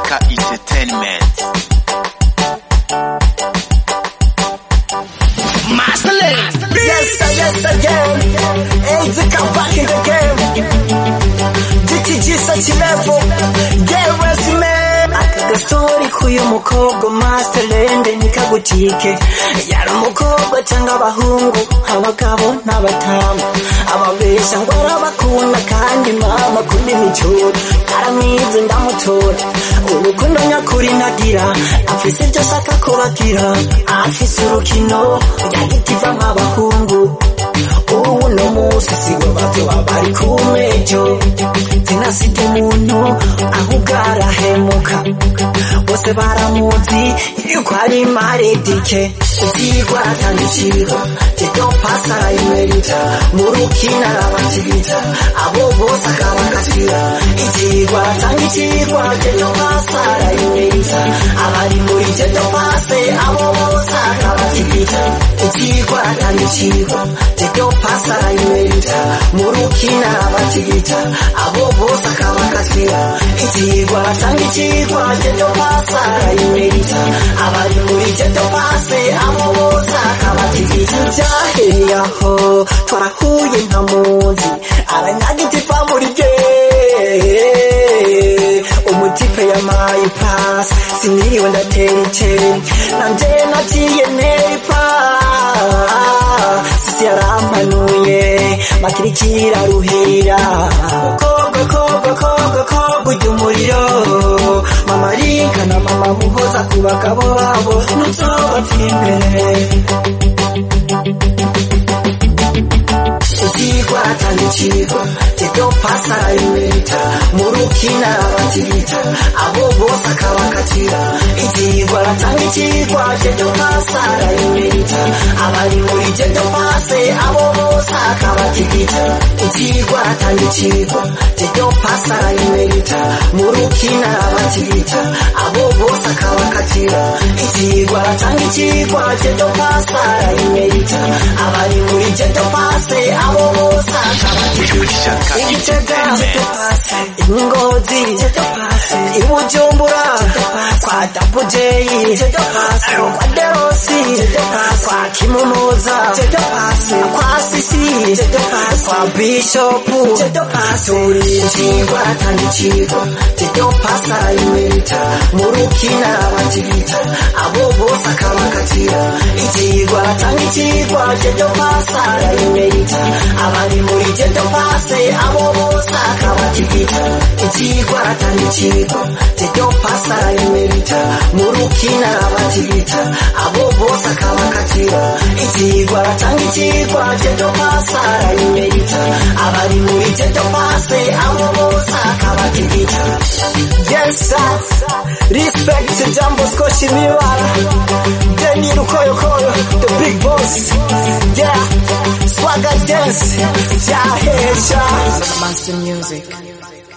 Shaka Entertainment. Yes, sir, yes, again. AIDS come back in the game. GTG such level. Get resume. Aka gastori k'uyu mukobwa masterland ntikagutike yari umukobwa cyangwa abahungu abagabo n'abatamu ababesha ngo arabakunda kandi mama kunda imicyuro aramwize ndamutora urukundo nyakuri ntagira afise ibyo ashaka kubagira afise urukino yagitiva nk'abahungu ubu no munsi sibo bavyo bari kumejo zinasite umuntu ahubwo arahemuka bose baramuzi yuko ari maredike ivyigwa atandikirwa jedo pasara imerita mu rukina arabakirita abo bose akabakatira ivyigwa atandikirwa jedo pasara imerita abari muri jedo pase abo bose akabakirita ivyigwa atandikirwa jedo pasara imerita mu rukina arabakirita abo bose akabakatira ivyigwa atandikirwa jedo pasara imerita abari muri jedo pase abo bose akabatigita byahereye aho twarahuye nka muzi aranyagitipa muri bye umutipe yamaye pasi siniriwe ndatera iceri nanje naciye neripa sisi yarampanuye makirikira ruhira kobwa kobwa kobwa kobwa ujya umuriro mama rinka na mama muhoza ku bagabo babo ntuzobapfa imbere ivyigwa atandikirwa jedo pasara imerita mu rukina abakirita abo bose akabakatira ivyigwa atandikirwa jedo pasara imerita abari muri jedo pase abo bose akabatigita ivyigwa atandikirwa jedo pasara imerita mu rukina abakirita abo bose akabakatira ivyigwa atandikirwa jedo pasara imerita abari muri jedo pase abo bose akabatigita igitega ingozi ibujumbura kwa dabujeyi kwa derosi kwa kimunuza kwa sisi kwa bishopu turijingwa atandikirwa jedo pasara imerita mu rukina abatigita abo bose akabakatira ikigwa atandikirwa jedo pasara imerita abari muri jedo pase abo bose akabatigita ikigwa atandikirwa jedo pasara imerita mu rukina abatigita abo bose akabakatira ikigwa atandikirwa jedo pasara imerita abari muri jedo pase abo bose akabatigita yes sir respect to Jambo Skoshi Miwara Deni Rukoyo Koyo the big boss yeah swagger dance yeah hey Master Music.